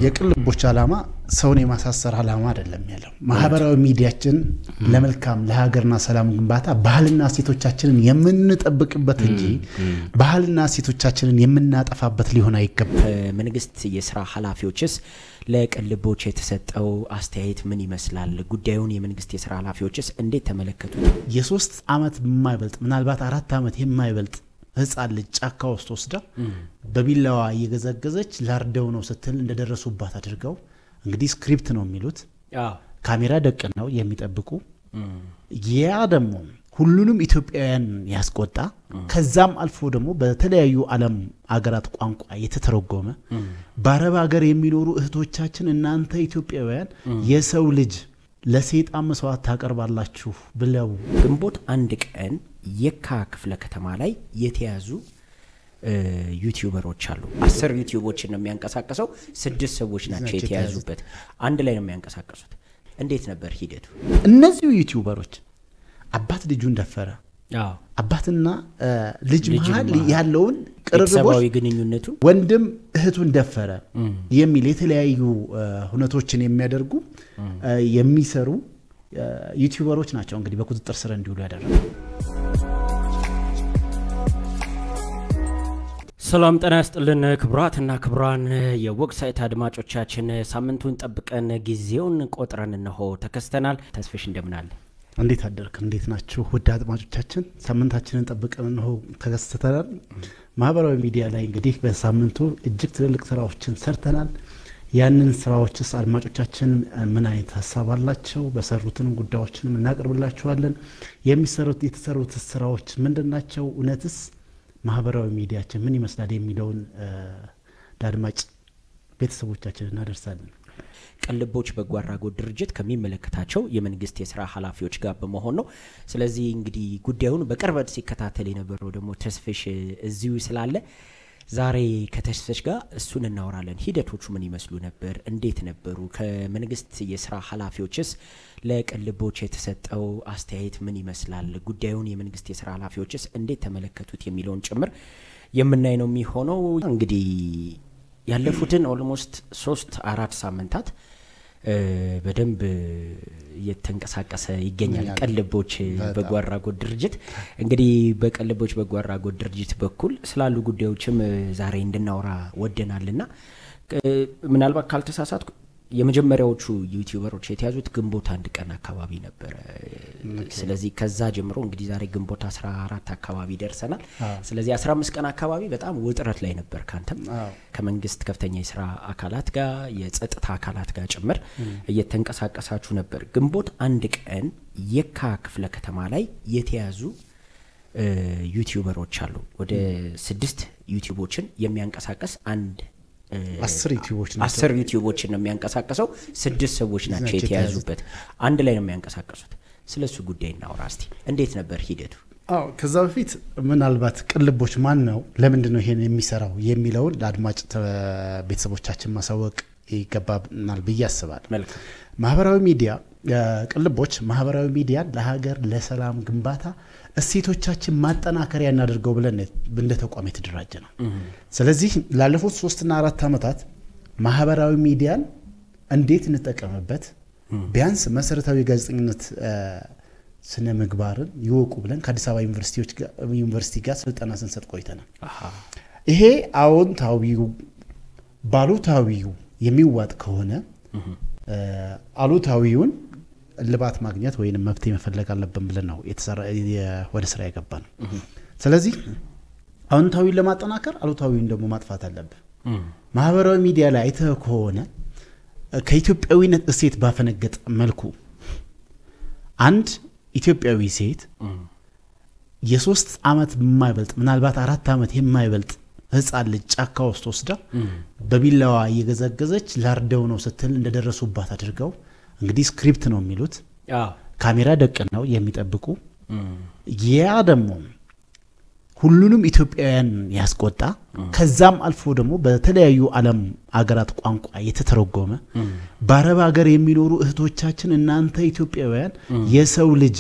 የቅልቦች ዓላማ ሰውን የማሳሰር ዓላማ አይደለም ያለው። ማህበራዊ ሚዲያችን ለመልካም ለሀገርና ሰላም ግንባታ ባህልና እሴቶቻችንን የምንጠብቅበት እንጂ ባህልና እሴቶቻችንን የምናጠፋበት ሊሆን አይገባም። መንግስት የስራ ኃላፊዎችስ ለቅልቦች የተሰጠው አስተያየት ምን ይመስላል? ጉዳዩን የመንግስት የስራ ኃላፊዎችስ እንዴት ተመለከቱት? የሶስት ዓመት የማይበልጥ ምናልባት አራት ዓመት የማይበልጥ ህፃን ልጅ ጫካ ውስጥ ወስዳ በቢላዋ እየገዘገዘች ላርደው ነው ስትል እንደደረሱባት አድርገው እንግዲህ ስክሪፕት ነው የሚሉት ካሜራ ደቅ ነው የሚጠብቁ ያ ደግሞ ሁሉንም ኢትዮጵያውያን ያስቆጣ ከዛም አልፎ ደግሞ በተለያዩ ዓለም አገራት ቋንቋ የተተረጎመ በአረብ ሀገር የሚኖሩ እህቶቻችን እናንተ ኢትዮጵያውያን የሰው ልጅ ለሴጣን መስዋዕት ታቀርባላችሁ ብለው ግንቦት አንድ ቀን የካ ክፍለ ከተማ ላይ የተያዙ ዩቲዩበሮች አሉ። አስር ዩቲዩቦችን ነው የሚያንቀሳቀሰው። ስድስት ሰዎች ናቸው የተያዙበት። አንድ ላይ ነው የሚያንቀሳቀሱት። እንዴት ነበር ሂደቱ? እነዚሁ ዩቲዩበሮች አባት ልጁን ደፈረ፣ አባትና ልጅ መሀል ያለውን ቅርርቦች ቤተሰባዊ ግንኙነቱን ወንድም እህቱን ደፈረ የሚል የተለያዩ ሁነቶችን የሚያደርጉ የሚሰሩ ዩቲዩበሮች ናቸው እንግዲህ በቁጥጥር ስር እንዲውሉ ያደረጉ። ሰላም ጤና ያስጥልን ክቡራትና ክቡራን የወቅሳይት አድማጮቻችን፣ ሳምንቱን ጠብቀን ጊዜውን ቆጥረን እነሆ ተከስተናል። ተስፍሽ እንደምናለ እንዴት አደርክ? እንዴት ናችሁ? ውድ አድማጮቻችን ሳምንታችንን ጠብቀን እነሆ ተከስተናል። ማህበራዊ ሚዲያ ላይ እንግዲህ በሳምንቱ እጅግ ትልልቅ ስራዎችን ሰርተናል። ያንን ስራዎችስ አድማጮቻችን ምን አይነት ሀሳብ አላቸው? በሰሩትንም ጉዳዮችንም እናቀርብላችኋለን። የሚሰሩት የተሰሩት ስራዎች ምንድን ናቸው? እውነትስ ማህበራዊ ሚዲያችን ምን ይመስላል የሚለውን ለአድማጭ ቤተሰቦቻችን እናደርሳለን። ቅልቦች በጎ አድራጎት ድርጅት ከሚመለከታቸው የመንግስት የስራ ኃላፊዎች ጋር በመሆን ነው። ስለዚህ እንግዲህ ጉዳዩን በቅርበት ሲከታተል የነበረው ደግሞ ተስፍሽ እዚሁ ስላለ ዛሬ ከተስፍሽ ጋር እሱን እናወራለን። ሂደቶቹ ምን ይመስሉ ነበር? እንዴት ነበሩ? ከመንግስት የስራ ኃላፊዎችስ ለቅልቦች የተሰጠው አስተያየት ምን ይመስላል? ጉዳዩን የመንግስት የስራ ኃላፊዎችስ እንዴት ተመለከቱት የሚለውን ጭምር የምናይ ነው የሚሆነው። እንግዲህ ያለፉትን ኦልሞስት ሶስት አራት ሳምንታት በደንብ እየተንቀሳቀሰ ይገኛል ቅልቦች በጎ አድራጎት ድርጅት። እንግዲህ በቅልቦች በጎ አድራጎት ድርጅት በኩል ስላሉ ጉዳዮችም ዛሬ እንድናወራ ወደናልና ምናልባት ካልተሳሳትኩ የመጀመሪያዎቹ ዩቲዩበሮች የተያዙት ግንቦት አንድ ቀን አካባቢ ነበረ። ስለዚህ ከዛ ጀምሮ እንግዲህ ዛሬ ግንቦት 14 አካባቢ ደርሰናል። ስለዚህ 15 ቀን አካባቢ በጣም ውጥረት ላይ ነበር። ካንተም ከመንግስት ከፍተኛ የስራ አካላት ጋር የጸጥታ አካላት ጋር ጭምር እየተንቀሳቀሳችሁ ነበር። ግንቦት አንድ ቀን የካ ክፍለ ከተማ ላይ የተያዙ ዩቲዩበሮች አሉ። ወደ ስድስት ዩቲዩቦችን የሚያንቀሳቀስ አንድ አስር ዩቲዩቦች ናቸው። አስር ዩቲዩቦችን ነው የሚያንቀሳቀሰው። ስድስት ሰዎች ናቸው የተያዙበት። አንድ ላይ ነው የሚያንቀሳቀሱት። ስለ እሱ ጉዳይ እናውራ እስቲ። እንዴት ነበር ሂደቱ? አዎ ከዛ በፊት ምናልባት ቅልቦች ማን ነው፣ ለምንድን ነው ይሄን የሚሰራው የሚለውን ለአድማጭ ቤተሰቦቻችን ማሳወቅ ይገባናል ብዬ አስባለሁ። መልካም ማህበራዊ ሚዲያ ቅልቦች ማህበራዊ ሚዲያን ለሀገር ለሰላም ግንባታ እሴቶቻችን ማጠናከሪያ እናደርገው ብለን እንደ ተቋም የተደራጀ ነው። ስለዚህ ላለፉት ሶስትና አራት ዓመታት ማህበራዊ ሚዲያን እንዴት እንጠቀምበት ቢያንስ መሰረታዊ ጋዜጠኝነት ስነ ምግባርን ይወቁ ብለን ከአዲስ አበባ ዩኒቨርሲቲ ጋር ስልጠና ስንሰጥ ቆይተናል። ይሄ አዎንታዊው ባሉታዊው የሚዋጥ ከሆነ አሉታዊውን እልባት ማግኘት ወይም መፍትሄ መፈለግ አለብን ብለን ነው ወደ ስራ የገባ ነው። ስለዚህ አዎንታዊን ለማጠናከር አሉታዊን ደግሞ ማጥፋት አለብን። ማህበራዊ ሚዲያ ላይ አይተህ ከሆነ ከኢትዮጵያዊነት እሴት ባፈነገጠ መልኩ አንድ ኢትዮጵያዊ ሴት የሶስት ዓመት የማይበልጥ ምናልባት አራት ዓመት የማይበልጥ ህፃን ልጅ ጫካ ውስጥ ወስዳ በቢላዋ እየገዘገዘች ላርደው ነው ስትል እንደደረሱባት አድርገው እንግዲህ ስክሪፕት ነው የሚሉት ካሜራ ደቅ ነው የሚጠብቁ ያ ደግሞ ሁሉንም ኢትዮጵያውያን ያስቆጣ ከዛም አልፎ ደግሞ በተለያዩ ዓለም አገራት ቋንቋ የተተረጎመ በአረብ ሀገር የሚኖሩ እህቶቻችን እናንተ ኢትዮጵያውያን የሰው ልጅ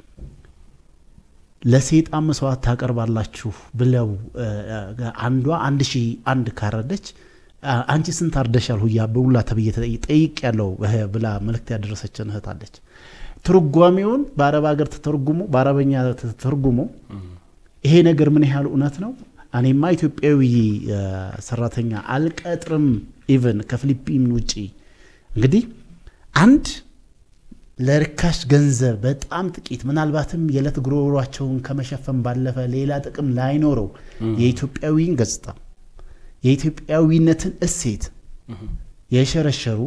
ለሴጣን መስዋዕት ታቀርባላችሁ ብለው አንዷ አንድ ሺህ አንድ ካረደች አ- አንቺ ስንት አርደሻል ሁያ በሁላ ተብዬ ጠይቅ ያለው ብላ መልእክት ያደረሰችን እህት አለች። ትርጓሜውን በአረብ ሀገር ተተርጉሞ በአረበኛ ተተርጉሞ ይሄ ነገር ምን ያህል እውነት ነው? እኔማ ኢትዮጵያዊ እ፣ ሰራተኛ አልቀጥርም ኢቨን ከፊሊፒን ውጪ እንግዲህ አንድ ለርካሽ ገንዘብ በጣም ጥቂት ምናልባትም የዕለት ጉሮሯቸውን ከመሸፈን ባለፈ ሌላ ጥቅም ላይኖረው የኢትዮጵያዊን ገጽታ የኢትዮጵያዊነትን እሴት የሸረሸሩ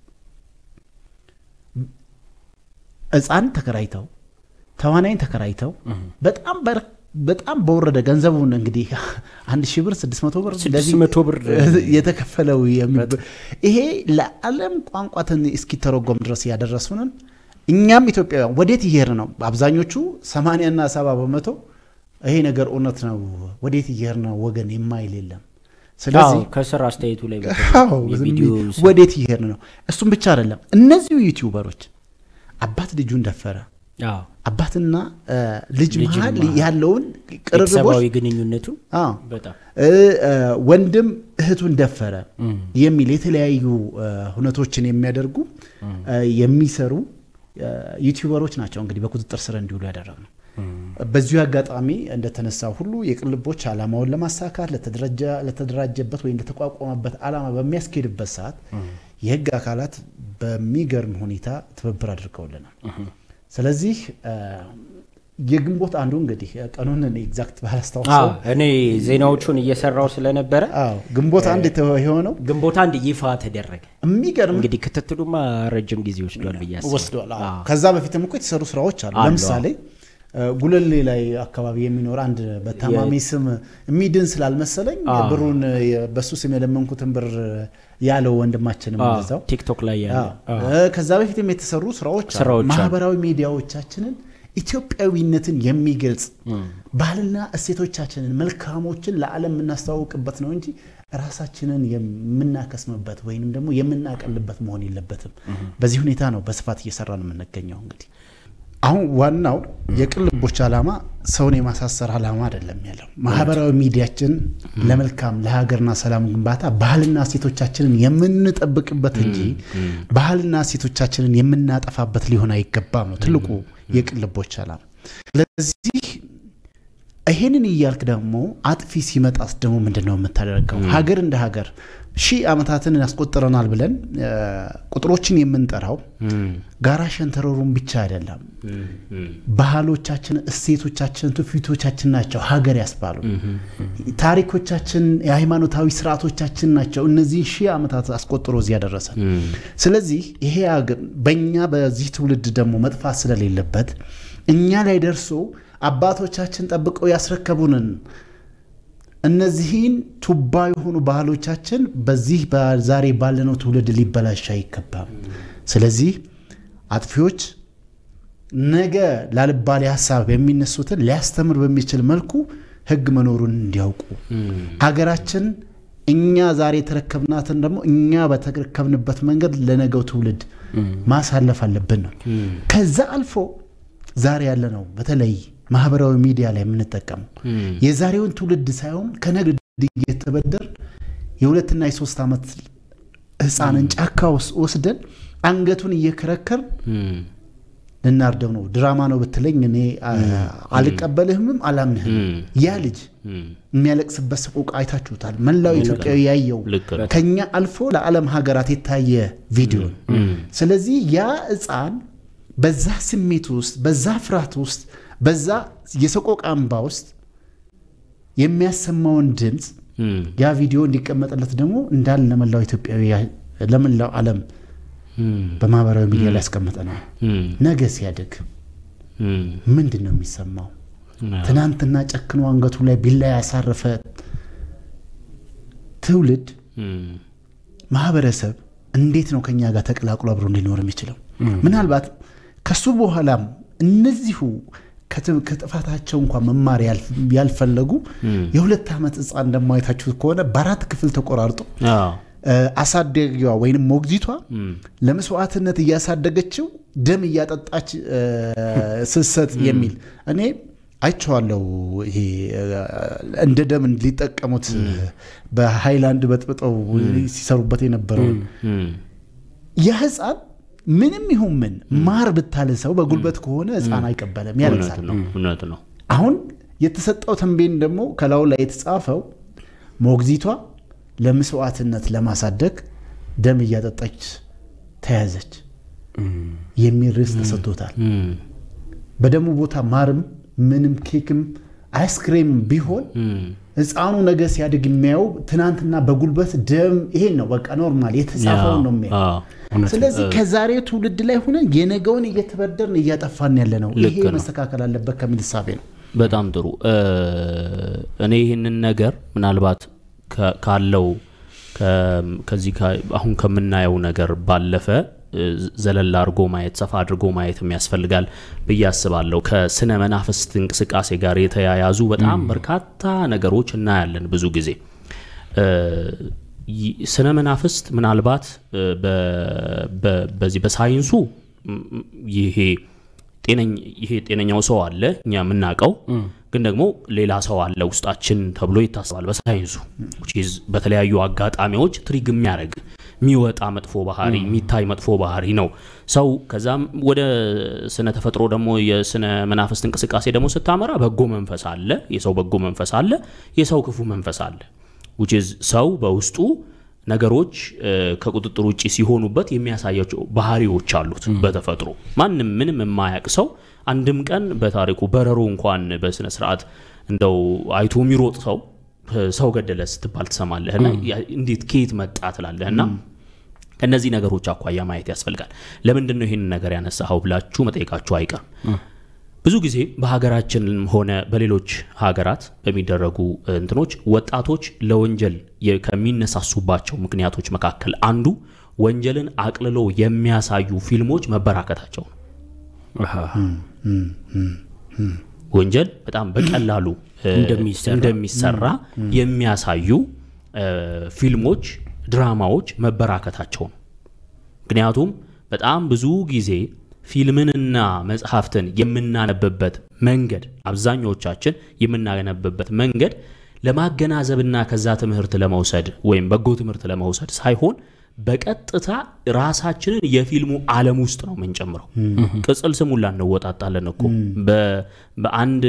ሕፃን ተከራይተው ተዋናይን ተከራይተው በጣም በር- በጣም በወረደ ገንዘቡን እንግዲህ አንድ ሺህ ብር ስድስት መቶ ብር ስድስት እንደዚህ መቶ ብር የተከፈለው የሚብ- ይሄ ለዓለም ቋንቋትን እስኪተረጎም ድረስ ያደረሱንን እኛም ኢትዮጵያውያን ወዴት እየሄድን ነው? አብዛኞቹ ሰማንያና ሰባ በመቶ ይሄ ነገር እውነት ነው ወዴት እየሄድን ነው ወገን የማይል የለም። ስለዚህ አዎ፣ ከስር አስተያየቱ ላይ አዎ፣ ዝም የቪዲዮ ብዬ ወዴት እየሄድን ነው? እሱም ብቻ አይደለም። እነዚሁ ዩቲዩበሮች አባት ልጁን ደፈረ፣ አዎ፣ አባትና እ፣ ልጅ ልጅ መሀል መሀል ያለውን ቅርርቦች ቤተሰባዊ ግንኙነቱን አዎ በጣም እ፣ እ፣ ወንድም እህቱን ደፈረ የሚል የተለያዩ እ፣ ሁነቶችን የሚያደርጉ እ፣ የሚሰሩ እ፣ ዩቲዩበሮች ናቸው እንግዲህ በቁጥጥር ስር እንዲውሉ ያደረግነው። በዚሁ አጋጣሚ እንደተነሳው ሁሉ የቅልቦች ዓላማውን ለማሳካት ለተደራጀ- ለተደራጀበት ወይም ለተቋቋመበት ዓላማ በሚያስኬድበት ሰዓት የህግ አካላት በሚገርም ሁኔታ ትብብር አድርገውልናል። ስለዚህ እ፣ የግንቦት አንዱ እንግዲህ ቀኑን ኤግዛክት አዎ፣ ባላስታውሰው እኔ ዜናዎቹን እየሰራው ስለነበረ አዎ ግንቦት አንድ የተ- የሆነው ግንቦት አንድ ይፋ ተደረገ። የሚገርም እንግዲህ ክትትሉማ ረጅም ጊዜ ወስዷል ብዬ አስባለሁ። ወስዷል። አዎ። አዎ። ከዛ በፊትም እኮ የተሰሩ ስራዎች አሉ። አሉ፣ ለምሳሌ እ፣ ጉለሌ ላይ አካባቢ የሚኖር አንድ በታማሚ ስም የሚድን ስላልመሰለኝ አዎ። ብሩን የ- በሱ ስም የለመንኩትን ብር ያለው ወንድማችንም አዎ፣ እንደዛው ቲክቶክ ላይ ያለ አዎ። እ፣ ከዛ በፊትም የተሰሩ ስራዎች አሉ። ስራዎች አሉ። ማህበራዊ ሚዲያዎቻችንን ኢትዮጵያዊነትን የሚገልጽ ባህልና እሴቶቻችንን መልካሞችን ለዓለም የምናስተዋውቅበት ነው እንጂ ራሳችንን የምናከስምበት ወይንም ደግሞ የምናቀልበት መሆን የለበትም። በዚህ ሁኔታ ነው በስፋት እየሰራን የምንገኘው። እንግዲህ አሁን ዋናው የቅልቦች ዓላማ ሰውን የማሳሰር ዓላማ አይደለም ያለው ማህበራዊ ሚዲያችን ለመልካም ለሀገርና ሰላም ግንባታ ባህልና እሴቶቻችንን የምንጠብቅበት እንጂ ባህልና እሴቶቻችንን የምናጠፋበት ሊሆን አይገባም ነው ትልቁ የቅልቦች ዓላማ። ስለዚህ ይሄንን እያልክ ደግሞ አጥፊ ሲመጣስ ደግሞ ምንድን ነው የምታደርገው? ሀገር እንደ ሀገር ሺህ ዓመታትን ያስቆጥረናል ብለን እ፣ ቁጥሮችን የምንጠራው ጋራ ሸንተረሩን ብቻ አይደለም። ባህሎቻችን፣ እሴቶቻችን፣ ትውፊቶቻችን ናቸው ሀገር ያስባሉ። ታሪኮቻችን፣ የሃይማኖታዊ ስርዓቶቻችን ናቸው እነዚህ ሺህ ዓመታት አስቆጥሮ እዚህ ያደረሰን። ስለዚህ ይሄ ሀገር በእኛ በዚህ ትውልድ ደግሞ መጥፋት ስለሌለበት እኛ ላይ ደርሶ አባቶቻችን ጠብቀው ያስረከቡንን እነዚህን ቱባ የሆኑ ባህሎቻችን በዚህ ዛሬ ባለነው ትውልድ ሊበላሽ አይገባም። ስለዚህ አጥፊዎች ነገ ላልባሌ ሀሳብ የሚነሱትን ሊያስተምር በሚችል መልኩ ሕግ መኖሩን እንዲያውቁ ሀገራችን እኛ ዛሬ የተረከብናትን ደግሞ እኛ በተረከብንበት መንገድ ለነገው ትውልድ ማሳለፍ አለብን ነው። ከዛ አልፎ ዛሬ ያለ ነው በተለይ ማህበራዊ ሚዲያ ላይ የምንጠቀመው የዛሬውን ትውልድ ሳይሆን ከነገ እየተበደር የሁለትና የሶስት ዓመት ህፃንን ጫካ ውስጥ ወስደን አንገቱን እየከረከር ልናርደው ነው። ድራማ ነው ብትለኝ እኔ አልቀበልህምም አላምንህም። ያ ልጅ የሚያለቅስበት ሰቆቃ አይታችሁታል። መላው ኢትዮጵያዊ ያየው ከኛ አልፎ ለዓለም ሀገራት የታየ ቪዲዮ። ስለዚህ ያ ህፃን በዛ ስሜት ውስጥ በዛ ፍርሃት ውስጥ በዛ የሰቆቃ እንባ ውስጥ የሚያሰማውን ድምፅ ያ ቪዲዮ እንዲቀመጥለት ደግሞ እንዳለ ለመላው ኢትዮጵያዊ ለመላው ዓለም በማህበራዊ ሚዲያ ላይ ያስቀመጠ ነው። ነገ ሲያድግ ምንድን ነው የሚሰማው? ትናንትና ጨክኖ አንገቱ ላይ ቢላ ያሳረፈ ትውልድ ማህበረሰብ እንዴት ነው ከኛ ጋር ተቀላቅሎ አብሮ ሊኖር የሚችለው? ምናልባት ከሱ በኋላም እነዚሁ ከጥፋታቸው እንኳን መማር ያልፈለጉ የሁለት ዓመት ህፃን እንደማየታችሁት ከሆነ በአራት ክፍል ተቆራርጦ አሳደጊዋ ወይንም ሞግዚቷ ለመስዋዕትነት እያሳደገችው ደም እያጠጣች ስሰት የሚል እኔ አይቼዋለሁ። ይሄ እንደ ደም ሊጠቀሙት በሃይላንድ በጥብጠው ሲሰሩበት የነበረውን የህፃን ምንም ይሁን ምን ማር ብታልሰው በጉልበት ከሆነ ህፃን አይቀበልም፣ ያለቅሳል። እውነት ነው። አሁን የተሰጠው ተንቤን ደግሞ ከላዩ ላይ የተጻፈው ሞግዚቷ ለመስዋዕትነት ለማሳደግ ደም እያጠጣች ተያዘች የሚል ርዕስ ተሰጥቶታል። በደሙ ቦታ ማርም ምንም ኬክም አይስክሬም ቢሆን ህፃኑ ነገ ሲያድግ የሚያየው ትናንትና በጉልበት ደም ይሄን ነው በቃ ኖርማል የተጻፈውን ነው የሚያየው። ስለዚህ ከዛሬ ትውልድ ላይ ሆነን የነገውን እየተበደርን እያጠፋን ያለ ነው። ይሄ መስተካከል አለበት ከሚል እሳቤ ነው። በጣም ጥሩ። እኔ ይህንን ነገር ምናልባት ካለው ከዚህ አሁን ከምናየው ነገር ባለፈ ዘለል አድርጎ ማየት ሰፋ አድርጎ ማየትም ያስፈልጋል ብዬ አስባለሁ። ከስነ መናፍስት እንቅስቃሴ ጋር የተያያዙ በጣም በርካታ ነገሮች እናያለን። ብዙ ጊዜ ስነ መናፍስት ምናልባት በዚህ በሳይንሱ ይሄ ይሄ ጤነኛው ሰው አለ እኛ የምናውቀው ግን ደግሞ ሌላ ሰው አለ ውስጣችን ተብሎ ይታሰባል በሳይንሱ በተለያዩ አጋጣሚዎች ትሪግ የሚያደርግ የሚወጣ መጥፎ ባህሪ የሚታይ መጥፎ ባህሪ ነው ሰው። ከዛም ወደ ስነ ተፈጥሮ ደግሞ የስነ መናፍስት እንቅስቃሴ ደግሞ ስታመራ በጎ መንፈስ አለ፣ የሰው በጎ መንፈስ አለ፣ የሰው ክፉ መንፈስ አለ። ሰው በውስጡ ነገሮች ከቁጥጥር ውጭ ሲሆኑበት የሚያሳያቸው ባህሪዎች አሉት በተፈጥሮ። ማንም ምንም የማያውቅ ሰው አንድም ቀን በታሪኩ በረሮ እንኳን በስነ ስርዓት እንደው አይቶ የሚሮጥ ሰው ሰው ገደለ ስትባል ትሰማለህና እንዴት ከየት መጣ ትላለህና ከእነዚህ ነገሮች አኳያ ማየት ያስፈልጋል። ለምንድን ነው ይህንን ነገር ያነሳኸው ብላችሁ መጠየቃችሁ አይቀርም። ብዙ ጊዜ በሀገራችንም ሆነ በሌሎች ሀገራት በሚደረጉ እንትኖች ወጣቶች ለወንጀል ከሚነሳሱባቸው ምክንያቶች መካከል አንዱ ወንጀልን አቅልሎ የሚያሳዩ ፊልሞች መበራከታቸው ነው። ወንጀል በጣም በቀላሉ እንደሚሰራ የሚያሳዩ ፊልሞች፣ ድራማዎች መበራከታቸው ነው። ምክንያቱም በጣም ብዙ ጊዜ ፊልምንና መጽሐፍትን የምናነብበት መንገድ አብዛኞቻችን የምናነብበት መንገድ ለማገናዘብና ከዛ ትምህርት ለመውሰድ ወይም በጎ ትምህርት ለመውሰድ ሳይሆን በቀጥታ ራሳችንን የፊልሙ ዓለም ውስጥ ነው የምንጨምረው። ቅጽል ስሙላ እንወጣጣለን እኮ በአንድ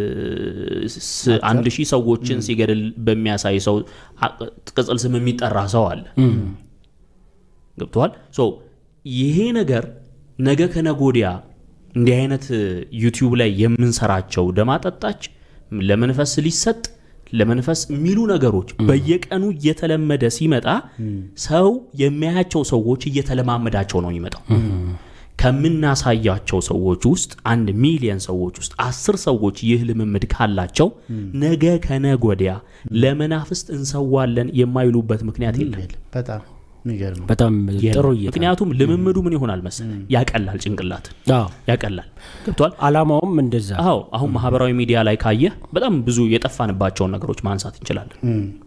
አንድ ሺህ ሰዎችን ሲገድል በሚያሳይ ሰው ቅጽል ስም የሚጠራ ሰው አለ። ገብተዋል። ይሄ ነገር ነገ ከነጎዲያ እንዲህ አይነት ዩቲዩብ ላይ የምንሰራቸው ደማጠጣች ለመንፈስ ሊሰጥ ለመንፈስ የሚሉ ነገሮች በየቀኑ እየተለመደ ሲመጣ ሰው የሚያያቸው ሰዎች እየተለማመዳቸው ነው የሚመጣው። ከምናሳያቸው ሰዎች ውስጥ አንድ ሚሊየን ሰዎች ውስጥ አስር ሰዎች ይህ ልምምድ ካላቸው ነገ ከነጎዲያ ለመናፍስት እንሰዋለን የማይሉበት ምክንያት የለም። በጣም የሚገርም ነው። በጣም ጥሩ እይታ። ምክንያቱም ልምምዱ ምን ይሆናል መሰለ ያቀላል፣ ጭንቅላት አዎ፣ ያቀላል። ገብቷል። አላማውም እንደዛ አዎ አሁን ማህበራዊ ሚዲያ ላይ ካየህ በጣም ብዙ የጠፋንባቸውን ነገሮች ማንሳት እንችላለን።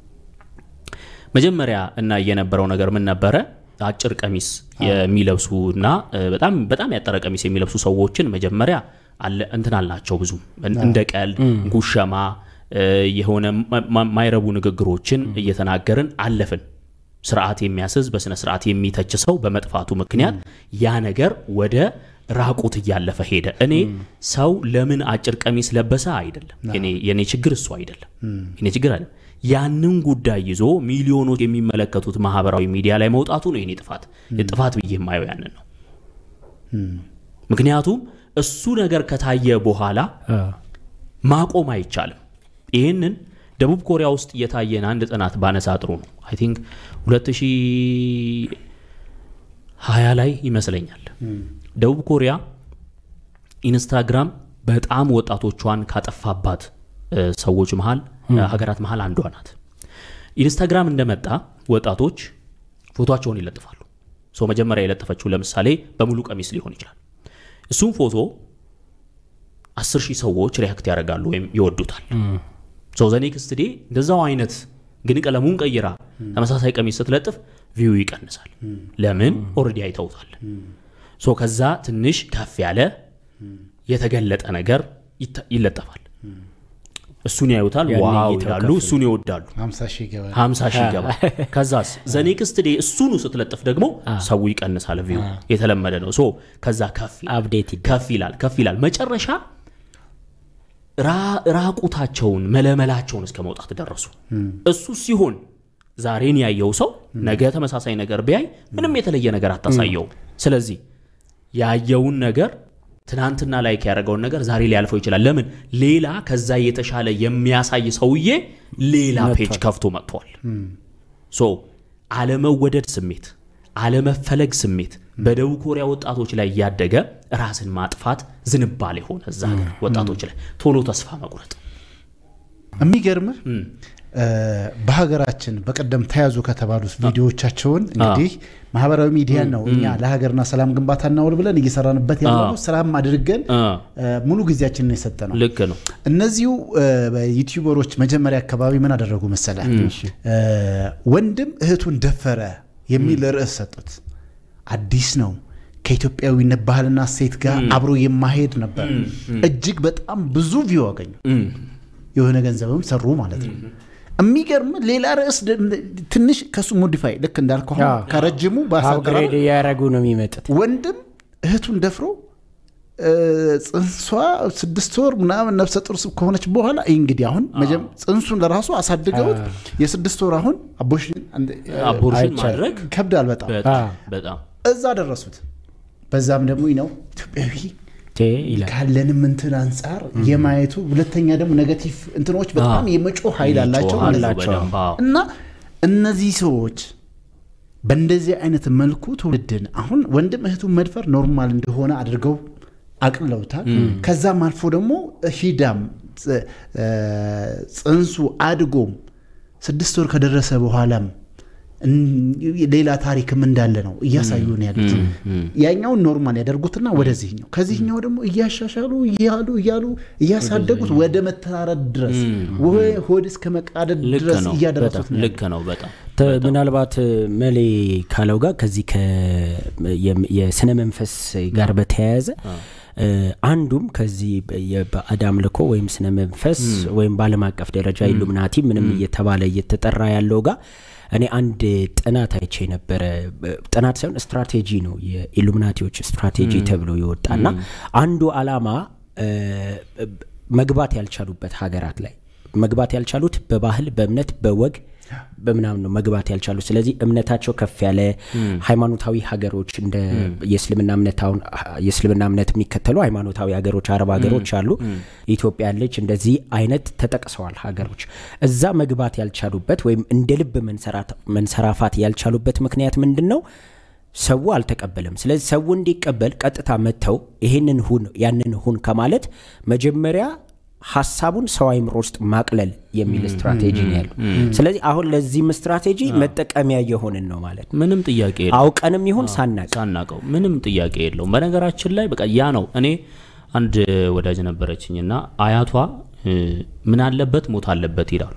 መጀመሪያ እና የነበረው ነገር ምን ነበረ? አጭር ቀሚስ የሚለብሱ እና በጣም በጣም ያጠረ ቀሚስ የሚለብሱ ሰዎችን መጀመሪያ አለ እንትን አልናቸው ብዙ እንደ ቀልድ ጉሸማ የሆነ ማይረቡ ንግግሮችን እየተናገርን አለፍን። ስርዓት የሚያስዝ በስነ ስርዓት የሚተች ሰው በመጥፋቱ ምክንያት ያ ነገር ወደ ራቁት እያለፈ ሄደ። እኔ ሰው ለምን አጭር ቀሚስ ለበሰ አይደለም የኔ ችግር እሱ አይደለም የኔ ችግር አይደለም። ያንን ጉዳይ ይዞ ሚሊዮኖች የሚመለከቱት ማህበራዊ ሚዲያ ላይ መውጣቱ ነው የኔ ጥፋት። ጥፋት ብዬ የማየው ያንን ነው። ምክንያቱም እሱ ነገር ከታየ በኋላ ማቆም አይቻልም። ይህንን ደቡብ ኮሪያ ውስጥ እየታየን አንድ ጥናት ባነሳ ጥሩ ነው። አይ ቲንክ 2020 ላይ ይመስለኛል ደቡብ ኮሪያ ኢንስታግራም በጣም ወጣቶቿን ካጠፋባት ሰዎች መሀል ሀገራት መሀል አንዷ ናት። ኢንስታግራም እንደመጣ ወጣቶች ፎቶቸውን ይለጥፋሉ። ሰው መጀመሪያ የለጠፈችው ለምሳሌ በሙሉ ቀሚስ ሊሆን ይችላል። እሱም ፎቶ አስር ሺህ ሰዎች ሪያክት ያደርጋሉ ወይም ይወዱታል። ሰው ዘኔክስት ዴ እንደዛው አይነት ግን ቀለሙን ቀይራ ተመሳሳይ ቀሚስ ስትለጥፍ ቪው ይቀንሳል። ለምን? ኦልሬዲ አይተውታል። ሶ ከዛ ትንሽ ከፍ ያለ የተገለጠ ነገር ይለጠፋል። እሱን ያዩታል ያኔ ዋው እይታው ይላሉ ከፍ እሱን ይወዳሉ ሀምሳ ሺህ ይገባል። ሀምሳ ሺህ ይገባል ከዛስ ዘኔክስት ዴ እሱኑ ስትለጥፍ ደግሞ ሰው ይቀንሳል ቪው የተለመደ ነው ሶ ከዛ ከፍ ይላል አፕዴት ይደ ከፍ ይላል ከፍ ይላል መጨረሻ ራ- ራቁታቸውን መለመላቸውን እስከ መውጣት ደረሱ እሱ ሲሆን ዛሬን ያየው ሰው ነገ ተመሳሳይ ነገር ቢያይ ምንም የተለየ ነገር አታሳየው ስለዚህ ያየውን ነገር ትናንትና ላይክ ያደረገውን ነገር ዛሬ ሊያልፈው ይችላል ለምን ሌላ ከዛ የተሻለ የሚያሳይ ሰውዬ ሌላ ፔጅ ከፍቶ መጥቷል ሶ አለመወደድ ስሜት አለመፈለግ ስሜት በደቡብ ኮሪያ ወጣቶች ላይ እያደገ ራስን ማጥፋት ዝንባሌ ሆነ እዛ ሀገር ወጣቶች ላይ ቶሎ ተስፋ መቁረጥ የሚገርምህ እ፣ በሀገራችን በቀደም ተያዙ ከተባሉት ቪዲዮዎቻቸውን እንግዲህ ማህበራዊ ሚዲያ ነው እኛ ለሀገርና ሰላም ግንባታ እናውል ብለን እየሰራንበት ያለው ስራም አድርገን እ፣ እ፣ ሙሉ ጊዜያችንን የሰጠ ነው። ልክ ነው እነዚሁ እ፣ ዩቲዩበሮች መጀመሪያ አካባቢ ምን አደረጉ መሰለ እ፣ ወንድም እህቱን ደፈረ የሚል ርዕስ ሰጡት። አዲስ ነው ከኢትዮጵያዊነት ባህልና ሴት ጋር አብሮ የማሄድ ነበር። እጅግ በጣም ብዙ ቪው አገኙ። እም፣ የሆነ ገንዘብም ሰሩ ማለት ነው። የሚገርም ሌላ ርዕስ ደ- ትንሽ ከሱ ሞዲፋይ ልክ እንዳልከው አሁን አዎ። ከረጅሙ ባሳደራ አፕግሬድ እያደረጉ ነው የሚመጡት ወንድም እህቱን ደፍሮ እ፣ ጽንሷ ስድስት ወር ምናምን ነፍሰ ጡር ከሆነች በኋላ ይህ እንግዲህ አሁን መጀመ- ጽንሱን ለራሱ አሳድገውት የስድስት ወር አሁን አቦሽን አንድ- አቦርሽን አይቻልም። ማድረግ ይከብዳል በጣም በጣም አ። በጣም እዛ ደረሱት። በዛም ደግሞ ይህ ነው ኢትዮጵያዊ ቴ ይላል ካለንም እንትን አንጻር የማየቱ ሁለተኛ ደግሞ ኔጋቲቭ እንትኖች በጣም የመጮህ ኃይል አላቸው ይጮሃሉ ማለት ነው። በደንብ፣ አዎ። እና እነዚህ ሰዎች በእንደዚህ አይነት መልኩ ትውልድን አሁን ወንድም እህቱን መድፈር ኖርማል እንደሆነ አድርገው አቅልለውታል። ከዛም አልፎ ደግሞ ሂዳም ጽ- እ፣ ጽንሱ አድጎም ስድስት ወር ከደረሰ በኋላም እን- ሌላ ታሪክም እንዳለ ነው እያሳዩ ነው ያሉት። ያኛውን ኖርማል ያደርጉትና ወደዚህኛው ከዚህኛው ደግሞ እያሻሻሉ እያሉ እያሉ እያሳደጉት ወደ መተራረድ ድረስ ወይ ሆድ እስከ መቃደድ ልክ ድረስ ነው እያደረሱት በጣም ነው ልክ ነው በጣም ተ- ምናልባት መሌ ካለው ጋር ከዚህ ከ- የም- የስነ መንፈስ ጋር በተያያዘ እ፣ አንዱም ከዚህ በ- የባዕድ አምልኮ ወይም ስነ መንፈስ ወይም በዓለም አቀፍ ደረጃ ኢሉሚናቲ ምንም እየተባለ እየተጠራ ያለው ጋር እኔ አንድ ጥናት አይቼ ነበረ። ብ- ጥናት ሳይሆን ስትራቴጂ ነው፣ የኢሉሚናቲዎች ስትራቴጂ ተብሎ የወጣና አንዱ አላማ እ፣ መግባት ያልቻሉበት ሀገራት ላይ መግባት ያልቻሉት በባህል በእምነት በወግ በምናምን ነው መግባት ያልቻሉት። ስለዚህ እምነታቸው ከፍ ያለ ሃይማኖታዊ ሀገሮች እንደ የእስልምና እምነት አሁን የእስልምና እምነት የሚከተሉ ሃይማኖታዊ ሀገሮች አረብ ሀገሮች አሉ። ኢትዮጵያ ያለች እንደዚህ አይነት ተጠቅሰዋል ሀገሮች። እዛ መግባት ያልቻሉበት ወይም እንደ ልብ መንሰራት- መንሰራፋት ያልቻሉበት ምክንያት ምንድን ነው? ሰው አልተቀበለም። ስለዚህ ሰው እንዲቀበል ቀጥታ መጥተው ይሄንን ሁን ያንን ሁን ከማለት መጀመሪያ ሀሳቡን ሰው አይምሮ ውስጥ ማቅለል የሚል ስትራቴጂ ነው ያለው። ስለዚህ አሁን ለዚህም ስትራቴጂ መጠቀሚያ የሆንን ነው ማለት ነው። ምንም ጥያቄ የለውም። አውቀንም ይሁን ሳናቅ ሳናቀው ምንም ጥያቄ የለውም። በነገራችን ላይ በቃ ያ ነው። እኔ አንድ ወዳጅ ነበረችኝ እና አያቷ እ፣ ምን አለበት ሞት አለበት ይላሉ።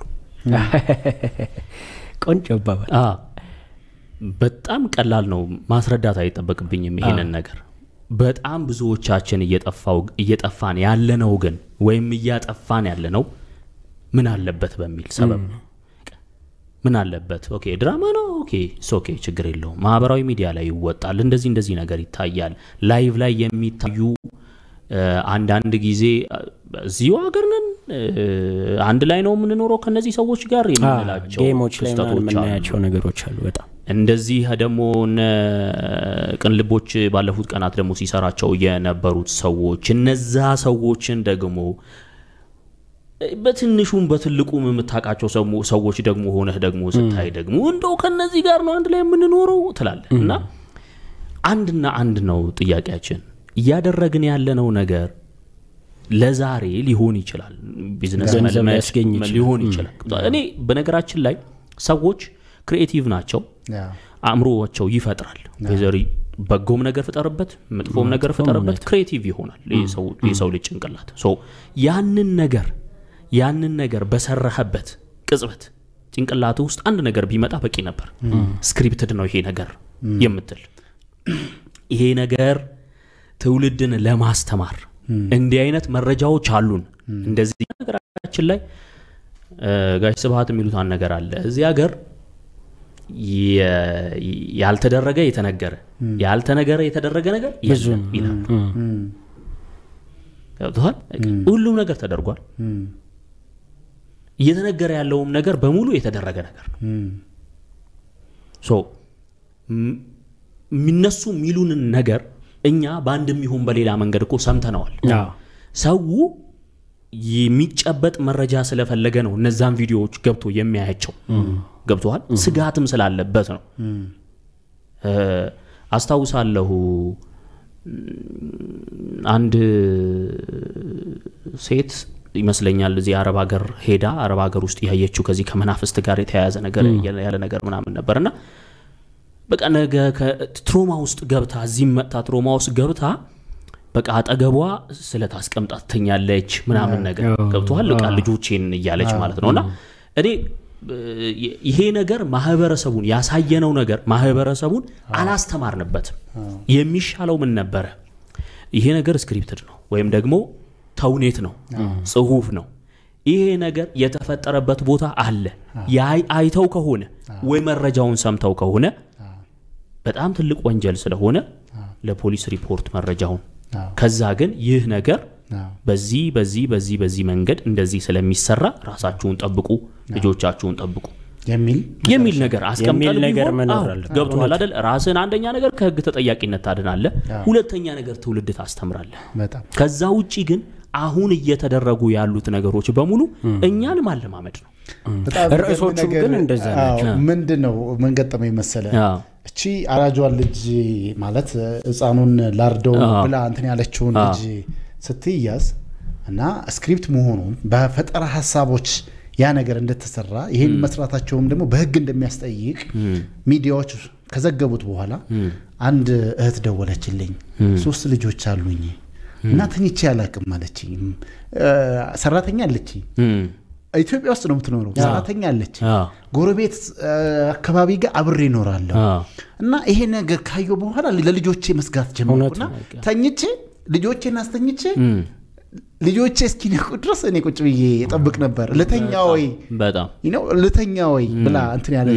ቆንጆ አባባል። አ፣ በጣም ቀላል ነው፣ ማስረዳት አይጠበቅብኝም ይሄንን ነገር። በጣም ብዙዎቻችን እየጠፋው እየጠፋን ያለነው ግን ወይም እያጠፋን ያለነው ምን አለበት በሚል ሰበብ ነው። ምን አለበት ኦኬ ድራማ ነው ኦኬ ስ ኦኬ ችግር የለውም ማህበራዊ ሚዲያ ላይ ይወጣል እንደዚህ እንደዚህ ነገር ይታያል ላይቭ ላይ የሚታዩ እ፣ አንዳንድ ጊዜ እ፣ እዚሁ ሀገር ነን እ፣ አንድ ላይ ነው የምንኖረው ከነዚህ ሰዎች ጋር የምንላቸው ጌሞች ላይ ምናምን ክስተቶች አሉ የምናያቸው ነገሮች አሉ በጣም እንደዚህ ደግሞ እነ ቅንልቦች ባለፉት ቀናት ደግሞ ሲሰራቸው የነበሩት ሰዎች እነዛ ሰዎችን ደግሞ በትንሹም በትልቁም የምታውቃቸው ሰሞ- ሰዎች ደግሞ ሆነህ ደግሞ ስታይ ደግሞ እንደው ከነዚህ ጋር ነው አንድ ላይ የምንኖረው ትላለህ እና አንድና አንድ ነው ጥያቄያችን እያደረግን ያለነው ነገር ለዛሬ ሊሆን ይችላል ቢዝነስ ገንዘብ መልመድ ሊያስገኝ ይችላል። ሊሆን ይችላል እኔ በነገራችን ላይ ሰዎች ክሪኤቲቭ ናቸው ያ። አእምሮቸው ይፈጥራል ዘሪ በጎም ነገር ፍጠርበት መጥፎም ነገር ፍጠርበት ክሬቲቭ ይሆናል የሰው- የሰው ልጅ ጭንቅላት ሶ ያንን ነገር ያንን ነገር በሰራህበት ቅጽበት ጭንቅላት ውስጥ አንድ ነገር ቢመጣ በቂ ነበር ስክሪፕትድ ነው ይሄ ነገር የምትል ይሄ ነገር ትውልድን ለማስተማር እንዲህ አይነት መረጃዎች አሉን እንደዚህ ነገራችን ላይ እ፣ ጋሽ ስብሀት የሚሉት አንድ ነገር አለ እዚህ ሀገር የ- ያልተደረገ የተነገረ ያልተነገረ የተደረገ ነገር የለም ይላሉ። ገብቶሃል? ሁሉም ነገር ተደርጓል። እየተነገረ ያለውም ነገር በሙሉ የተደረገ ነገር ነው። ሶ ም- የሚነሱ የሚሉንን ነገር እኛ በአንድም ይሁን በሌላ መንገድ እኮ ሰምተነዋል። አዎ። ሰው የሚጨበጥ መረጃ ስለፈለገ ነው እነዛን ቪዲዮዎች ገብቶ የሚያያቸው። ገብቶሃል? ስጋትም ስላለበት ነው። እ፣ አስታውሳለሁ አንድ ሴት ይመስለኛል እዚህ አረብ ሀገር ሄዳ አረብ ሀገር ውስጥ ያየችው ከዚህ ከመናፍስት ጋር የተያያዘ ነገር ያለ ነገር ምናምን ነበር እና በቃ ነገ ትሮማ ውስጥ ገብታ እዚህም መጥታ ትሮማ ውስጥ ገብታ በቃ አጠገቧ ስለት አስቀምጣ ትተኛለች ምናምን ነገር ገብቶሃል በቃ ልጆቼን እያለች ማለት ነው እና እኔ እ፣ ይሄ ነገር ማህበረሰቡን ያሳየነው ነገር ማህበረሰቡን አላስተማርንበትም የሚሻለው ምን ነበረ ይሄ ነገር ስክሪፕትድ ነው ወይም ደግሞ ተውኔት ነው ጽሁፍ ነው ይሄ ነገር የተፈጠረበት ቦታ አለ ያይ- አይተው ከሆነ ወይ መረጃውን ሰምተው ከሆነ በጣም ትልቅ ወንጀል ስለሆነ ለፖሊስ ሪፖርት መረጃውን ከዛ ግን ይህ ነገር በዚህ በዚህ በዚህ በዚህ መንገድ እንደዚህ ስለሚሰራ ራሳችሁን ጠብቁ ልጆቻችሁን ጠብቁ የሚል የሚል ነገር አስቀምጠን የሚል ነገር ቢሆን፣ መኖር አዎ፣ አለበት። ገብቶሃል አይደል ራስን አንደኛ ነገር ከህግ ተጠያቂነት ታድናለህ ሁለተኛ ነገር ትውልድ ታስተምራለህ በጣም ከዛ ውጪ ግን አሁን እየተደረጉ ያሉት ነገሮች በሙሉ እኛን ማለማመድ ነው በጣም ርዕሶቹም የሚገርም ነገር- ግን እንደዛ አዎ፣ ምንድን ነው ምን ገጠመኝ መሰለ አዎ። እቺ አራጇን ልጅ ማለት ህፃኑን ላርደው አዎ። ብላ እንትን ያለችውን ልጅ ስትያዝ እና ስክሪፕት መሆኑን በፈጠራ ሀሳቦች ያ ነገር እንደተሰራ ይህን መስራታቸውም ደግሞ በህግ እንደሚያስጠይቅ ሚዲያዎች ከዘገቡት በኋላ አንድ እህት ደወለችልኝ። ሶስት ልጆች አሉኝ እና ተኝቼ አላቅም አለችኝ። እ፣ ሰራተኛ አለችኝ እም፣ ኢትዮጵያ ውስጥ ነው የምትኖረው። ሰራተኛ አለች። አዎ። ጎረቤት እ፣ አካባቢ ጋር አብሬ እኖራለሁ አዎ። እና ይሄ ነገር ካየሁ በኋላ ለልጆቼ መስጋት ጀመርኩና ተኝቼ ልጆቼን አስተኝቼ እም፣ ልጆቼ እስኪነቁ ድረስ እኔ ቁጭ ብዬ እጠብቅ ነበር። ልተኛ ወይ በጣም ነው ልተኛ ወይ ብላ እንትን ያለ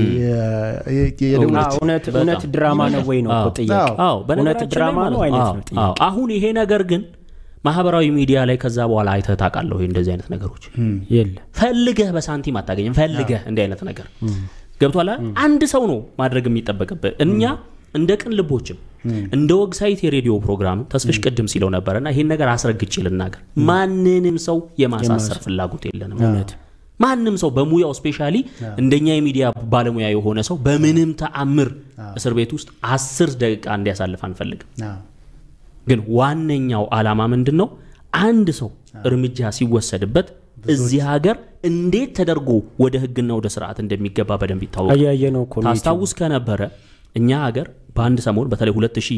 የደወለች አዎ፣ እውነት እውነት ድራማ ነው ወይ ነው እኮ ጥያቄ አዎ እውነት በነገራችን ላይ ድራማ ነው ማለት አይነት አዎ፣ ነው ጥያቄ አዎ። አሁን ይሄ ነገር ግን ማህበራዊ ሚዲያ ላይ ከዛ በኋላ አይተህ ታውቃለህ ወይ እንደዚህ አይነት ነገሮች የለ ፈልገህ በሳንቲም አታገኝም ፈልገህ እንዲህ አይነት ነገር ገብቷል አይደል? አንድ ሰው ነው ማድረግ የሚጠበቅብህ እኛ እንደ ቅን ልቦችም እንደ ወግሳይት የሬዲዮ ፕሮግራም ተስፍሽ ቅድም ሲለው ነበረና ይሄን ነገር አስረግጬ ልናገር ማንንም ሰው የማሳሰር ፍላጎት የለንም ማንም ሰው በሙያው ስፔሻሊ እንደኛ የሚዲያ ባለሙያ የሆነ ሰው በምንም ተአምር እስር ቤት ውስጥ አስር ደቂቃ እንዲያሳልፍ አንፈልግም አዎ፣ ግን ዋነኛው ዓላማ ምንድን ነው? አንድ ሰው እርምጃ ሲወሰድበት እዚህ ሀገር እንዴት ተደርጎ ወደ ሕግና ወደ ስርዓት እንደሚገባ በደንብ ይታወቃል። እያየ ነው እኮ ነው ታስታውስ ከነበረ እኛ ሀገር በአንድ ሰሞን በተለይ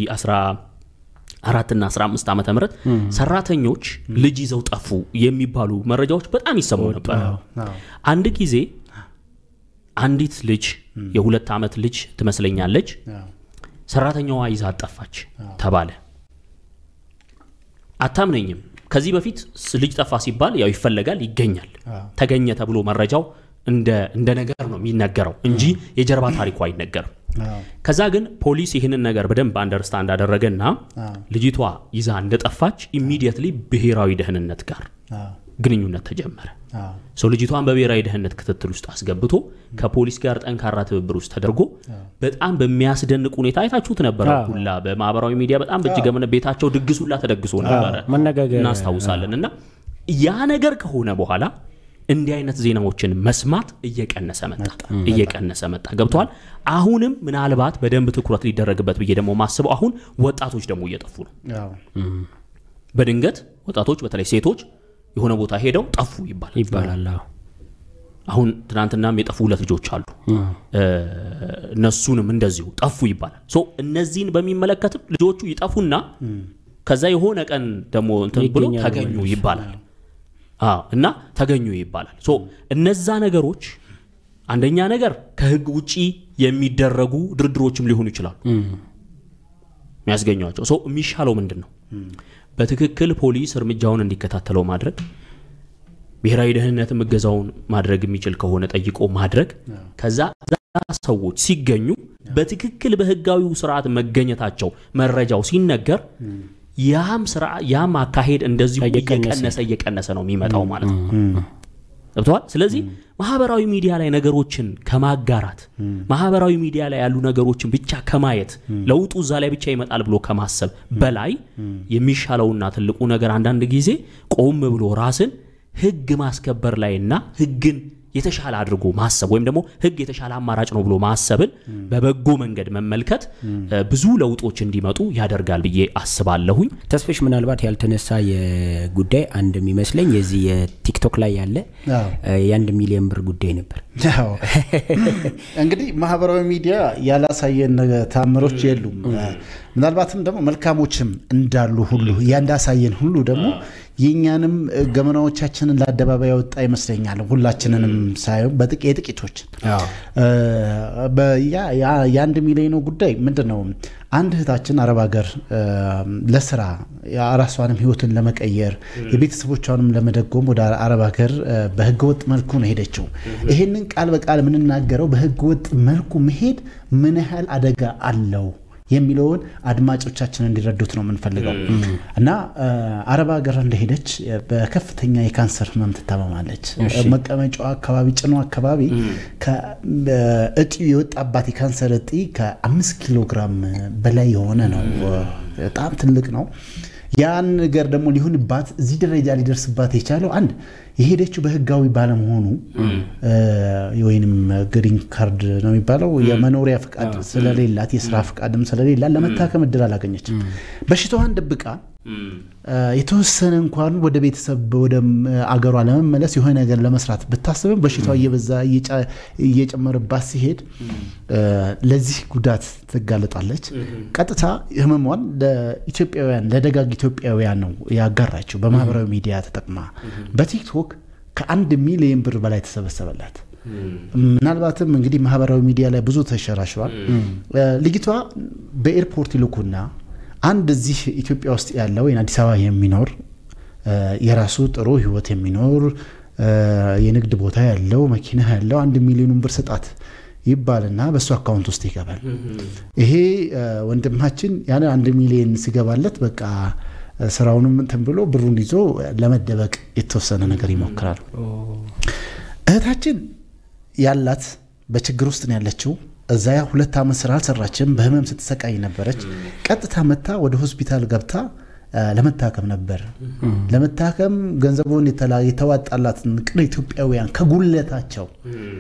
2014 እና 15 ዓመተ ምህረት ሰራተኞች ልጅ ይዘው ጠፉ የሚባሉ መረጃዎች በጣም ይሰሙ ነበር። አዎ። አንድ ጊዜ አንዲት ልጅ የሁለት ዓመት ልጅ ትመስለኛለች አዎ፣ ሰራተኛዋ ይዛ ጠፋች ተባለ። አታምነኝም። ከዚህ በፊት ስ- ልጅ ጠፋ ሲባል ያው ይፈለጋል፣ ይገኛል። አዎ። ተገኘ ተብሎ መረጃው እንደ እንደ ነገር ነው የሚነገረው እንጂ የጀርባ ታሪኩ አይነገርም። አዎ፣ ከዛ ግን ፖሊስ ይህንን ነገር በደንብ አንደርስታንድ አደረገና አዎ፣ ልጅቷ ይዛ እንደጠፋች ኢሚዲየትሊ ብሔራዊ ደህንነት ጋር አዎ፣ ግንኙነት ተጀመረ። አዎ፣ ሰው ልጅቷን በብሔራዊ ደህንነት ክትትል ውስጥ አስገብቶ ከፖሊስ ጋር ጠንካራ ትብብር ውስጥ ተደርጎ በጣም በሚያስደንቅ ሁኔታ አይታችሁት ነበረ። አዎ። ሁላ በማህበራዊ ሚዲያ በጣም በእጅግ ገመነ ቤታቸው ድግስ ሁላ ተደግሶ ነበረ መነጋገር እናስታውሳለን። እና ያ ነገር ከሆነ በኋላ እንዲህ አይነት ዜናዎችን መስማት እየቀነሰ መጣ እየቀነሰ መጣ። ገብተዋል። አሁንም ምናልባት በደንብ ትኩረት ሊደረግበት ብዬ ደግሞ ማስበው አሁን ወጣቶች ደግሞ እየጠፉ ነው። አዎ፣ በድንገት ወጣቶች በተለይ ሴቶች የሆነ ቦታ ሄደው ጠፉ ይባላል። ይባላል አዎ። አሁን ትናንትናም የጠፉ ሁለት ልጆች አሉ። እ፣ እነሱንም እንደዚሁ ጠፉ ይባላል። ሶ እነዚህን በሚመለከትም ልጆቹ ይጠፉና ከዛ የሆነ ቀን ደግሞ እንትን ብሎ ይገኛሉ ተገኙ ይባላል። አዎ እና ተገኙ ይባላል። ሶ እነዛ ነገሮች አንደኛ ነገር ከህግ ውጪ የሚደረጉ ድርድሮችም ሊሆኑ ይችላሉ የሚያስገኟቸው። ሶ የሚሻለው ምንድን ነው? በትክክል ፖሊስ እርምጃውን እንዲከታተለው ማድረግ ብሔራዊ ደህንነትም እገዛውን ማድረግ የሚችል ከሆነ ጠይቆ ማድረግ ከዛ ሰዎች ሲገኙ በትክክል በህጋዊው ስርዓት መገኘታቸው መረጃው ሲነገር ያም ስራ ያም አካሄድ እንደዚሁ እየቀነሰ እየቀነሰ ነው የሚመጣው ማለት ነው። ገብተዋል። ስለዚህ ማህበራዊ ሚዲያ ላይ ነገሮችን ከማጋራት ማህበራዊ ሚዲያ ላይ ያሉ ነገሮችን ብቻ ከማየት ለውጡ እዛ ላይ ብቻ ይመጣል ብሎ ከማሰብ በላይ የሚሻለውና ትልቁ ነገር አንዳንድ ጊዜ ቆም ብሎ ራስን ህግ ማስከበር ላይና ህግን የተሻለ አድርጎ ማሰብ ወይም ደግሞ ህግ የተሻለ አማራጭ ነው ብሎ ማሰብን በበጎ መንገድ መመልከት ብዙ ለውጦች እንዲመጡ ያደርጋል ብዬ አስባለሁኝ። ተስፍሽ ምናልባት ያልተነሳ የጉዳይ አንድ የሚመስለኝ የዚህ የቲክቶክ ላይ ያለ የአንድ ሚሊዮን ብር ጉዳይ ነበር። እንግዲህ ማህበራዊ ሚዲያ ያላሳየን ታምሮች የሉም። ምናልባትም ደግሞ መልካሞችም እንዳሉ ሁሉ ያንዳሳየን ሁሉ ደግሞ የእኛንም ገመናዎቻችንን ለአደባባይ ያወጣ ይመስለኛል። ሁላችንንም ሳየው የጥቂቶችን የአንድ ሚሊዮኑ ጉዳይ ምንድን ነው? አንድ እህታችን አረብ ሀገር ለስራ ራሷንም ህይወትን ለመቀየር የቤተሰቦቿንም ለመደጎም ወደ አረብ ሀገር በህገወጥ መልኩ ነው ሄደችው። ይሄንን ቃል በቃል የምንናገረው በህገወጥ መልኩ መሄድ ምን ያህል አደጋ አለው የሚለውን አድማጮቻችን እንዲረዱት ነው የምንፈልገው እና አረብ ሀገር እንደሄደች በከፍተኛ የካንሰር ህመም ትታመማለች። መቀመጫዋ አካባቢ ጭኗ አካባቢ እጢ የወጣባት የካንሰር እጢ ከአምስት ኪሎ ግራም በላይ የሆነ ነው። በጣም ትልቅ ነው። ያን ነገር ደግሞ ሊሆንባት እዚህ ደረጃ ሊደርስባት የቻለው አንድ የሄደችው በህጋዊ ባለመሆኑ ወይንም ግሪን ካርድ ነው የሚባለው የመኖሪያ ፍቃድ ስለሌላት የስራ ፍቃድም ስለሌላት ለመታከም እድል አላገኘችም። በሽታዋን ደብቃ የተወሰነ እንኳን ወደ ቤተሰብ ወደ አገሯ ለመመለስ የሆነ ነገር ለመስራት ብታስብም በሽታዋ እየበዛ እየጨመረባት ሲሄድ ለዚህ ጉዳት ትጋለጣለች። ቀጥታ ህመሟን ለኢትዮጵያውያን ለደጋግ ኢትዮጵያውያን ነው ያጋራችው በማህበራዊ ሚዲያ ተጠቅማ በቲክቶክ ከአንድ ሚሊዮን ብር በላይ ተሰበሰበላት። ምናልባትም እንግዲህ ማህበራዊ ሚዲያ ላይ ብዙ ተሸራሽሯል። ልጅቷ በኤርፖርት ይልኩና አንድ እዚህ ኢትዮጵያ ውስጥ ያለ ወይም አዲስ አበባ የሚኖር የራሱ ጥሩ ህይወት የሚኖር የንግድ ቦታ ያለው መኪና ያለው አንድ ሚሊዮኑን ብር ስጣት ይባልና በእሱ አካውንት ውስጥ ይገባል። ይሄ ወንድማችን ያን አንድ ሚሊዮን ሲገባለት በቃ ስራውንም እንትን ብሎ ብሩን ይዞ ለመደበቅ የተወሰነ ነገር ይሞክራል። እህታችን ያላት በችግር ውስጥ ነው ያለችው። እዛ ያ ሁለት ዓመት ስራ አልሰራችም። በህመም ስትሰቃይ ነበረች። ቀጥታ መታ ወደ ሆስፒታል ገብታ ለመታከም ነበር። ለመታከም ገንዘቡን የተዋጣላትን ቅን ኢትዮጵያውያን ከጉለታቸው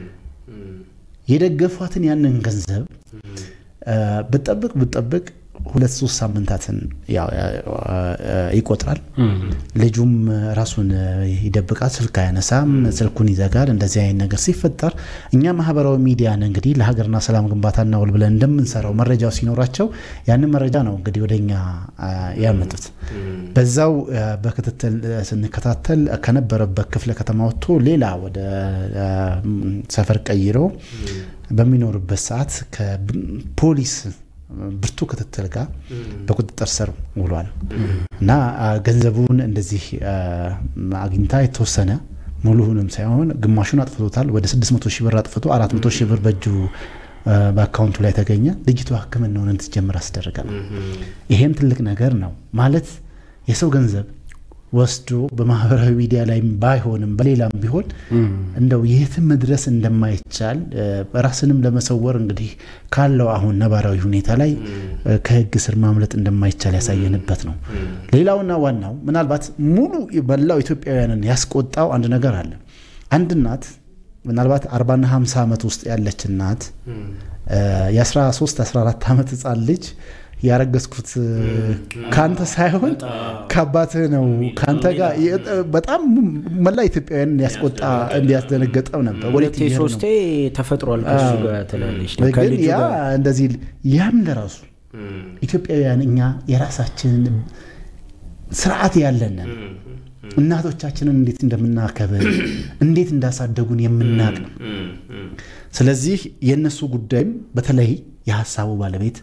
የደገፏትን ያንን ገንዘብ ብጠብቅ ብጠብቅ ሁለት ሶስት ሳምንታትን ይቆጥራል። ልጁም ራሱን ይደብቃል፣ ስልክ አያነሳም፣ ስልኩን ይዘጋል። እንደዚህ አይነት ነገር ሲፈጠር እኛ ማህበራዊ ሚዲያን እንግዲህ ለሀገርና ሰላም ግንባታ እናውል ብለን እንደምንሰራው መረጃው ሲኖራቸው ያንን መረጃ ነው እንግዲህ ወደ እኛ ያመጡት። በዛው በክትትል ስንከታተል ከነበረበት ክፍለ ከተማ ወጥቶ ሌላ ወደ ሰፈር ቀይሮ በሚኖርበት ሰዓት ከፖሊስ ብርቱ ክትትል ጋር በቁጥጥር ስር ውሏል እና ገንዘቡን እንደዚህ አግኝታ የተወሰነ ሙሉውንም ሳይሆን ግማሹን አጥፍቶታል። ወደ 600 ሺህ ብር አጥፍቶ 400 ሺህ ብር በእጁ በአካውንቱ ላይ ተገኘ። ልጅቷ ሕክምናውን እንድትጀምር አስደረገ ነው። ይሄም ትልቅ ነገር ነው ማለት የሰው ገንዘብ ወስዶ በማህበራዊ ሚዲያ ላይ ባይሆንም በሌላም ቢሆን እንደው የትም መድረስ እንደማይቻል ራስንም ለመሰወር እንግዲህ ካለው አሁን ነባራዊ ሁኔታ ላይ ከህግ ስር ማምለጥ እንደማይቻል ያሳየንበት ነው። ሌላውና ዋናው ምናልባት ሙሉ መላው ኢትዮጵያውያንን ያስቆጣው አንድ ነገር አለ። አንድ እናት ምናልባት አርባና ሀምሳ ዓመት ውስጥ ያለች እናት የ13 14 ዓመት ህፃን ልጅ ያረገዝኩት ከአንተ ሳይሆን ከአባትህ ነው ከአንተ ጋር በጣም መላ ኢትዮጵያውያን ያስቆጣ እንዲያስደነገጠው ነበር። ሁለቴ ሶስቴ ተፈጥሯል ከሱ ጋር ትላለች። ግን ያ እንደዚህ ያም ለራሱ ኢትዮጵያውያን እኛ የራሳችንን ስርዓት ያለንን እናቶቻችንን እንዴት እንደምናከብር እንዴት እንዳሳደጉን የምናቅ ነው። ስለዚህ የእነሱ ጉዳይም በተለይ የሀሳቡ ባለቤት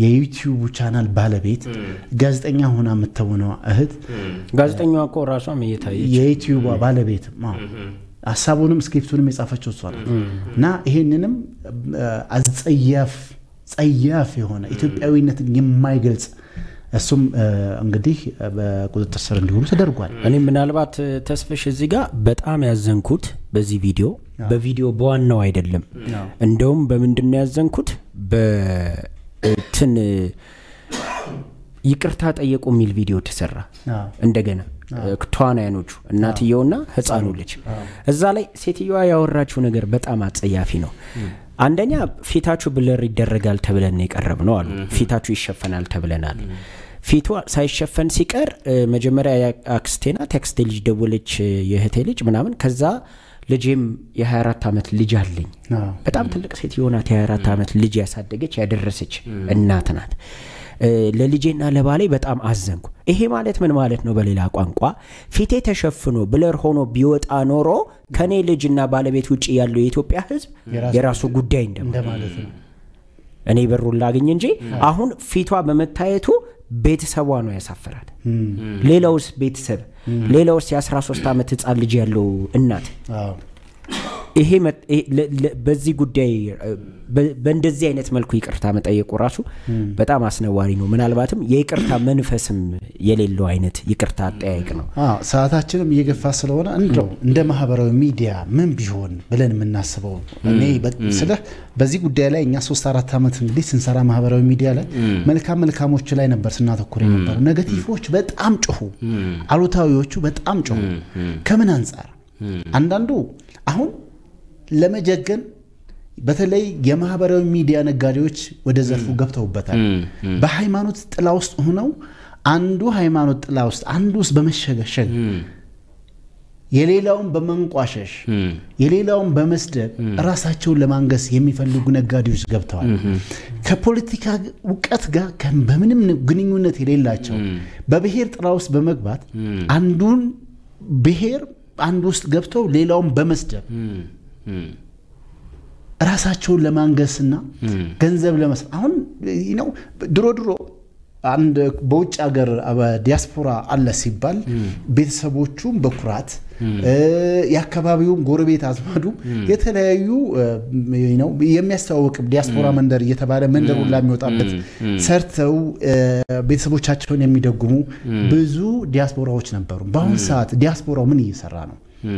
የዩቲዩብ ቻናል ባለቤት ጋዜጠኛ ሆና የምትሆነው እህት ጋዜጠኛዋ እኮ ራሷም እየታየች የዩቲዩብ ባለቤት አዎ። ሀሳቡንም ስክሪፕቱንም የጻፈችው እሷ ናት። እና ይሄንንም አጸያፍ ጸያፍ የሆነ ኢትዮጵያዊነትን የማይገልጽ እሱም እ፣ እንግዲህ በቁጥጥር ስር እንዲውሉ ተደርጓል። እኔ ምናልባት ተስፍሽ እዚህ ጋር በጣም ያዘንኩት በዚህ ቪዲዮ በቪዲዮ በዋናው አይደለም። እንደውም በምንድን ነው ያዘንኩት? በትን ይቅርታ ጠየቁ የሚል ቪዲዮ ተሰራ። አዎ። እንደገና ተዋናያኖቹ እናትየውና ህፃኑ ልጅ እዛ ላይ ሴትየዋ ያወራችው ነገር በጣም አጸያፊ ነው። አንደኛ ፊታችሁ ብለር ይደረጋል ተብለን ነው የቀረብ ነው አሉ። ፊታችሁ ይሸፈናል ተብለናል። ፊቱ ሳይሸፈን ሲቀር እ፣ መጀመሪያ አክስቴ ናት የአክስቴ ልጅ ደወለች፣ እ፣ የእህቴ ልጅ ምናምን። ከዛ ልጄም የ24 ዓመት ልጅ አለኝ አዎ። በጣም ትልቅ ሴት የሆናት የ24 ዓመት ልጅ ያሳደገች ያደረሰች እናት ናት። እ፣ ለልጄና ለባሌ በጣም አዘንኩ። ይሄ ማለት ምን ማለት ነው? በሌላ ቋንቋ ፊቴ ተሸፍኖ ብለር ሆኖ ቢወጣ ኖሮ ከኔ ልጅና ባለቤት ውጭ ያለው የኢትዮጵያ ሕዝብ የራሱ ጉዳይ እንደማ እንደማለት ነው። እኔ በሩን ላግኝ እንጂ አሁን ፊቷ በመታየቱ ቤተሰቧ ነው ያሳፈራል። ሌላውስ ቤተሰብ ሌላውስ የ13 ዓመት ህፃን ልጅ ያለው እናት አዎ። ይሄ መ- ይሄ ለ- ለ- በዚህ ጉዳይ እ፣ በ- በእንደዚህ አይነት መልኩ ይቅርታ መጠየቁ ራሱ በጣም አስነዋሪ ነው። ምናልባትም የይቅርታ መንፈስም የሌለው አይነት ይቅርታ አጠያየቅ ነው። አዎ ሰዓታችንም እየገፋ ስለሆነ እንደው እንደ ማህበራዊ ሚዲያ ምን ቢሆን ብለን የምናስበው እኔ በ- ስልህ በዚህ ጉዳይ ላይ እኛ ሶስት አራት ዓመት እንግዲህ ስንሰራ ማህበራዊ ሚዲያ ላይ መልካም መልካሞች ላይ ነበር ስናተኩር የነበሩ። ኔጋቲቮች በጣም ጮሁ፣ አሉታዊዎቹ በጣም ጮሁ። ከምን አንጻር አንዳንዱ አሁን ለመጀገን በተለይ የማህበራዊ ሚዲያ ነጋዴዎች ወደ ዘርፉ ገብተውበታል። በሃይማኖት ጥላ ውስጥ ሆነው አንዱ ሃይማኖት ጥላ ውስጥ አንዱ ውስጥ በመሸገሸግ የሌላውን በመንቋሸሽ የሌላውን በመስደብ ራሳቸውን ለማንገስ የሚፈልጉ ነጋዴዎች ገብተዋል። ከፖለቲካ እውቀት ጋር ከ- በምንም ግንኙነት የሌላቸው በብሔር ጥላ ውስጥ በመግባት አንዱን ብሔር አንዱ ውስጥ ገብተው ሌላውን በመስደብ ራሳቸውን ለማንገስና ገንዘብ ለመስ አሁን ነው ድሮ ድሮ አንድ በውጭ ሀገር ዲያስፖራ አለ ሲባል ቤተሰቦቹም በኩራት እ፣ የአካባቢውም ጎረቤት አዝማዱ የተለያዩ እ፣ ነው የሚያስተዋውቅ ዲያስፖራ መንደር እየተባለ መንደር ሁላ የሚወጣበት ሰርተው እ፣ ቤተሰቦቻቸውን የሚደጉሙ ብዙ ዲያስፖራዎች ነበሩ። በአሁኑ ሰዓት ዲያስፖራው ምን እየሰራ ነው?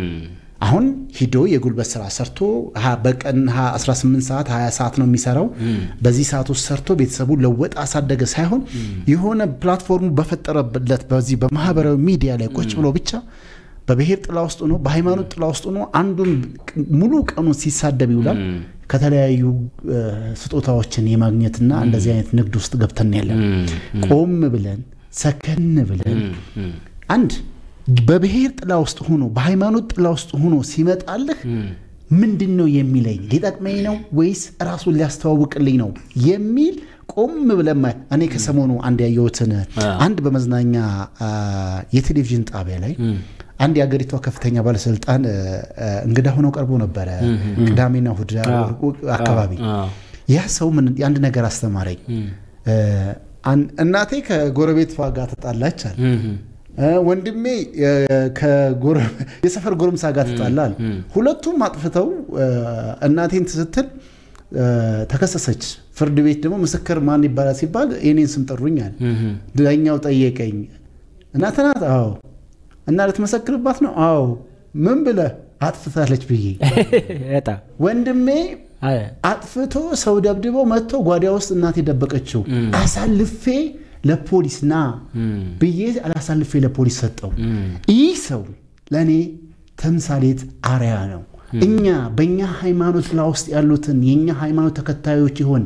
አሁን ሂዶ የጉልበት ስራ ሰርቶ ሀ- በቀን ሀ- 18 ሰዓት 20 ሰዓት ነው የሚሰራው። በዚህ ሰዓት ውስጥ ሰርቶ ቤተሰቡን ለወጠ አሳደገ ሳይሆን የሆነ ፕላትፎርሙ በፈጠረበት በዚህ በማህበራዊ ሚዲያ ላይ ቁጭ ብሎ ብቻ በብሔር ጥላ ውስጥ ሆኖ በሃይማኖት ጥላ ውስጥ ሆኖ አንዱን ሙሉ ቀኑን ሲሳደብ ይውላል። ከተለያዩ እ፣ ስጦታዎችን የማግኘትና እንደዚህ አይነት ንግድ ውስጥ ገብተን ያለን ቆም ብለን ሰከን ብለን አንድ በብሔር ጥላ ውስጥ ሆኖ በሃይማኖት ጥላ ውስጥ ሆኖ ሲመጣልህ ምንድን ነው የሚለኝ ሊጠቅመኝ ነው ወይስ ራሱን ሊያስተዋውቅልኝ ነው የሚል ቆም ብለን ማየት። እኔ ከሰሞኑ አንድ ያየሁትን አንድ በመዝናኛ አ፣ የቴሌቪዥን ጣቢያ ላይ አንድ የአገሪቷ ከፍተኛ ባለስልጣን እ፣ እ፣ እንግዳ ሆነው ቀርቦ ነበረ ቅዳሜና እሑድ አካባቢ ያ ሰው ምን የአንድ ነገር አስተማረኝ። እ፣ አን- እናቴ ከጎረቤቷ ጋር ተጣላች አለ። እ፣ ወንድሜ እ፣ ከጎረ- የሰፈር ጎረምሳ ጋር ተጣላል። ሁለቱም አጥፍተው እ፣ እናቴን ስትል እ፣ ተከሰሰች። ፍርድ ቤት ደግሞ ምስክር ማን ይባላል ሲባል የኔን ስም ጠሩኛል። ዳኛው ጠየቀኝ። እናት ናት? አዎ። እና ልትመሰክርባት ነው? አዎ። ምን ብለህ አጥፍታለች ብዬ በጣም ወንድሜ አይ፣ አጥፍቶ ሰው ደብድቦ መጥቶ ጓዳ ውስጥ እናት የደበቀችው አሳልፌ ለፖሊስ ና ብዬ አላሳልፌ ለፖሊስ ሰጠው። ይህ ሰው ለእኔ ተምሳሌት አርያ ነው። እኛ በእኛ ሃይማኖት ጥላ ውስጥ ያሉትን የእኛ ሃይማኖት ተከታዮች ይሆን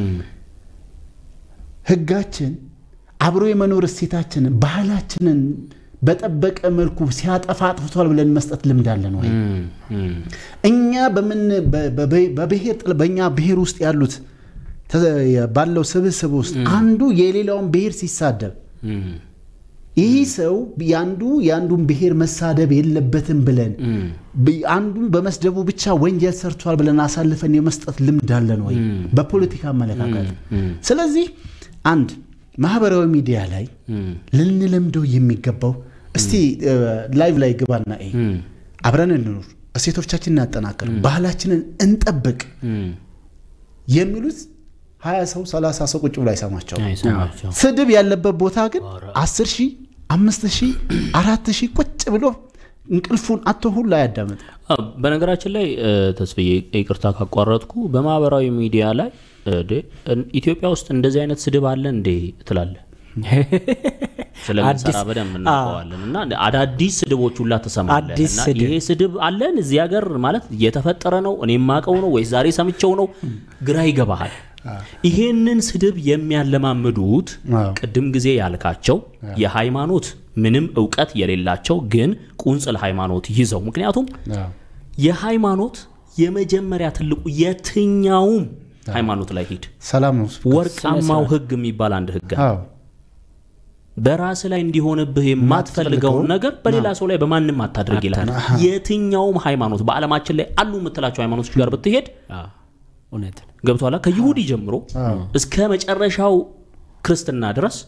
ህጋችን አብሮ የመኖር እሴታችንን ባህላችንን በጠበቀ መልኩ ሲያጠፋ አጥፍቷል ብለን መስጠት ልምድ አለን ወይ? እኛ በምን በ- በ- በብሔር ጥል- በእኛ ብሔር ውስጥ ያሉት ተ- ባለው ስብስብ ውስጥ አንዱ የሌላውን ብሔር ሲሳደብ ይህ ሰው የአንዱ የአንዱን ብሔር መሳደብ የለበትም ብለን ብ- አንዱን በመስደቡ ብቻ ወንጀል ሰርቷል ብለን አሳልፈን የመስጠት ልምድ አለን ወይ? በፖለቲካ አመለካከት። ስለዚህ አንድ ማህበራዊ ሚዲያ ላይ እም፣ ልንለምደው የሚገባው እስቲ ላይቭ ላይ ግባና ይሄ እም፣ አብረን እንኑር፣ እሴቶቻችንን እናጠናክር፣ ባህላችንን እንጠብቅ እም። የሚሉት ሀያ ሰው ሰላሳ ሰው ቁጭ ብሎ አይሰማቸው። አይሰማቸው። ስድብ ያለበት ቦታ ግን አስር ሺህ አምስት ሺህ አራት ሺህ ቁጭ ብሎ እንቅልፉን አቶ ሁሉ አያዳምጥ። አ፣ በነገራችን ላይ እ፣ ተስፍዬ ይቅርታ ካቋረጥኩ በማህበራዊ ሚዲያ ላይ እ፣ ዴ፣ እን- ኢትዮጵያ ውስጥ እንደዚህ አይነት ስድብ አለ እንዴ ትላለህ። ስለምንሰራ አዲስ- በደንብ እናውቀዋለን እና አዳዲስ ስድቦች ሁላ ትሰማለህ አዲስ እና ስድብ። ይሄ ስድብ አለን እዚህ ሀገር ማለት እየተፈጠረ ነው እኔ የማውቀው ነው ወይስ ዛሬ ሰምቸው ነው ግራ ይገባሃል ይሄንን ስድብ የሚያለማምዱት አዎ። ቅድም ጊዜ ያልካቸው የሃይማኖት ምንም እውቀት የሌላቸው ግን ቁንጽል ሃይማኖት ይዘው ምክንያቱም የሃይማኖት የመጀመሪያ ትልቁ የትኛውም ሃይማኖት ላይ ሂድ ሰላም ነው። ወርቃማው ህግ የሚባል አንድ ህግ አለ አዎ በራስ ላይ እንዲሆንብህ የማትፈልገውን የማትፈልገውን ነገር በሌላ ሰው ላይ በማንም አታድርግ ይላል የትኛውም ሃይማኖት በዓለማችን ላይ አሉ የምትላቸው ሃይማኖቶች ጋር ብትሄድ አዎ፣ እውነት ነው። ገብቷላ ከይሁዲ ጀምሮ እስከ መጨረሻው ክርስትና ድረስ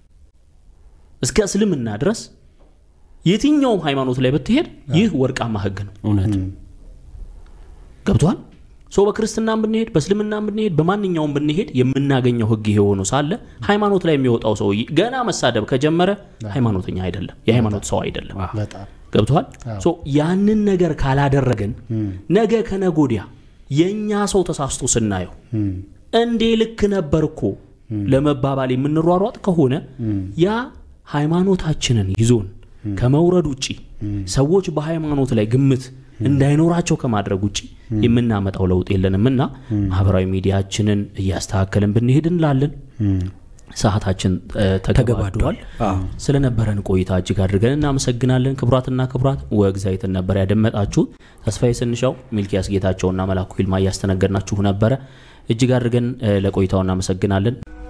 እስከ እስልምና ድረስ የትኛውም ሃይማኖት ላይ ብትሄድ ይህ ወርቃማ ህግ ነው እውነት ነው። ገብቷል ሶ በክርስትናም ብንሄድ በእስልምናም ብንሄድ በማንኛውም ብንሄድ የምናገኘው ህግ ይሄ ሆኖ ሳለ ሃይማኖት ላይ የሚወጣው ሰው ገና መሳደብ ከጀመረ ሃይማኖተኛ አይደለም የሃይማኖት ሰው አይደለም በጣም ገብቷል ሶ ያንን ነገር ካላደረግን ነገ ከነጎዲያ የእኛ ሰው ተሳስቶ ስናየው እንዴ ልክ ነበር እኮ ለመባባል የምንሯሯጥ ከሆነ ያ ሃይማኖታችንን ይዞን ከመውረድ ውጭ ሰዎች በሃይማኖት ላይ ግምት እንዳይኖራቸው ከማድረግ ውጭ የምናመጣው ለውጥ የለንም እና ማህበራዊ ሚዲያችንን እያስተካከልን ብንሄድ እንላለን ሰዓታችን እ፣ ተገባዷል ስለነበረን ቆይታ እጅግ አድርገን እናመሰግናለን ክቡራትና ክቡራት ወግዛይትን ነበር ያደመጣችሁት ተስፋዬ ስንሻው ሚልኪያስ ጌታቸውና መላኩ ይልማ እያስተነገድናችሁ ነበረ እጅግ አድርገን እ፣ ለቆይታው እናመሰግናለን